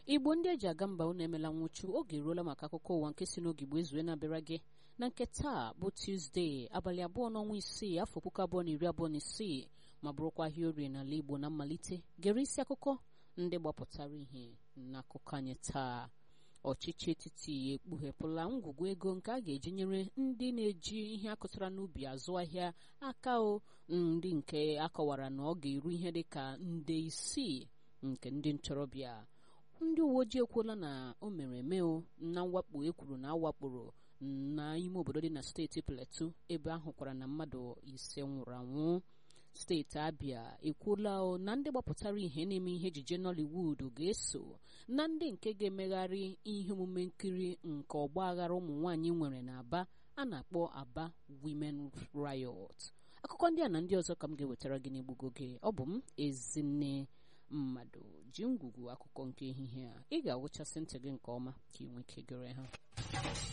igbo ndị eji aga mba unu emela nwụchu oge eruola maka akụkọ ụwa nke si n'oge igbo ezue na-abịara gị na nke taa bụ tuzdee abalị abụọ n'ọnwa isii afọ puku abụọ na iri abụọ na isii ma bụrụkwa ahịa orie n'ala igbo na mmalite gere isi akụkọ ndị gbapụtara ihe n'akụkọ anyị taa ọchịchị etiti ekpughepụla ngwugwu ego nke a ga-eji nyere ndị na-eji ihe akụtara n'ubi azụ ahịa aka o ndị nke akọwara na ọ ga-eru ihe dị ka nde isii nke ndị ntorobịa ndị uwe ojii ekwuola na o mere eme o na mwakpo ekwuru na awakporo n'ime obodo dị na steeti Plateau ebe ahụ kwara na mmadụ ise nwụrụ anwụ steeti Abia ekwuola o na ndị gbapụtara ihe na-eme ihe ejije Nollywood ga-eso na ndị nke ga-emegharị ihe omume nkiri nke ọgba aghara ụmụ nwaanyị nwere n'Aba a na-akpọ Aba Women Riot akụkọ ndị a na ndị ọzọ ka m ga-ewetara gị n'egbugo gị ọ bụ m ezinne mmadụ ji ngwugwu akụkọ nke ehihie a ị ga-awụchasị ntị gị nke ọma ka ị nwee ike gere ha